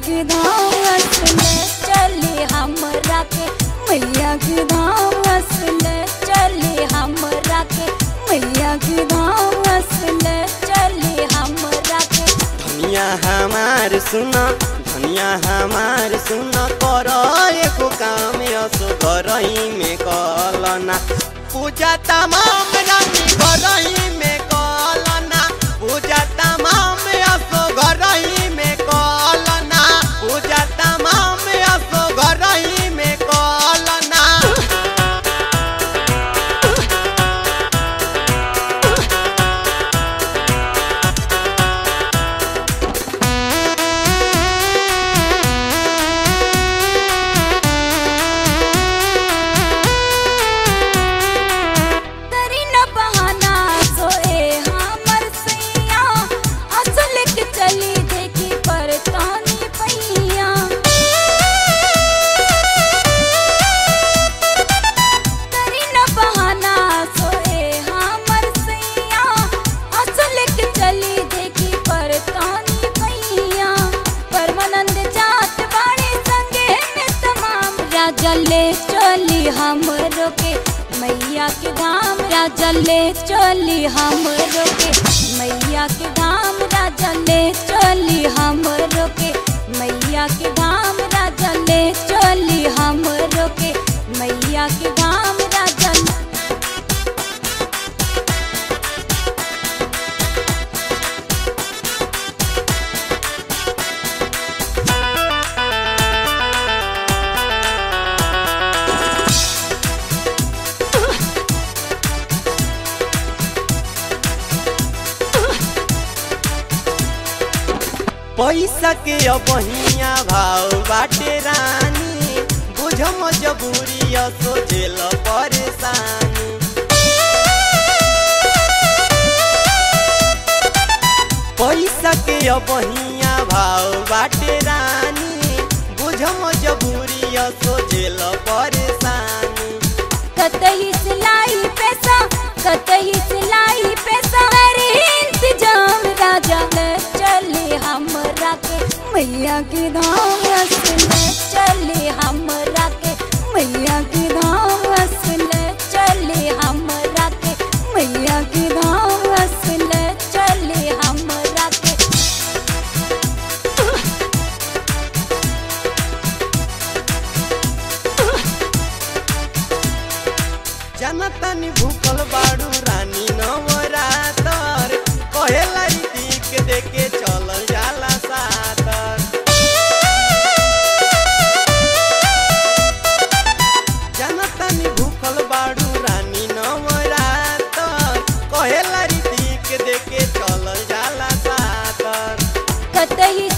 के धाम असले चले हमरा के मैया के धाम असले चले हमरा के मैया के धाम असले चले हमरा के धनिया हमार सुन धनिया हमार सुन कर एको काम असो करही में कलना पूजा तमाम रानी करही में कलना पूजा तमाम असो घरही में कलना पूजा तमाम असो घरही में कलना करी न बहाना सोए हमर सैया असल के चली देखी पर तानी पैया करी न बहाना सोए हमर सैया असल के चली देखी पर तानी पैया परमानंद जात बाड़े संगे में तमाम राजा ले चली हमरो के मैया के धाम राजा ले चली हमरो के मैया के धाम राजा ले चली हमरो के मैया के धाम राजा ले चली हमरो के मैया के धाम राजा पैसा के अबहिया भाव बाटे रानी बुझ मजबूरी सोचेल परेशानी पैसा के अबहिया भाव बाटे रानी बुझ मजबूरी सोचेल परेशानी कतही सिलाई पैसा कतही सिलाई पैसा अरे इंतजाम राजा ले चले हमरा के मैया के धाम असले चले हमरा के मैया के धाम असले चले हमरा के मैया के धाम असले चले हमरा के जनतनी भूखल बाड़ू रानी नवरातर कहेला रीतिक देके चलल जाला सातर जनतनी भूखल बाड़ू रानी नवरातर कहेला रीतिक देके चलल जाला सातर कतही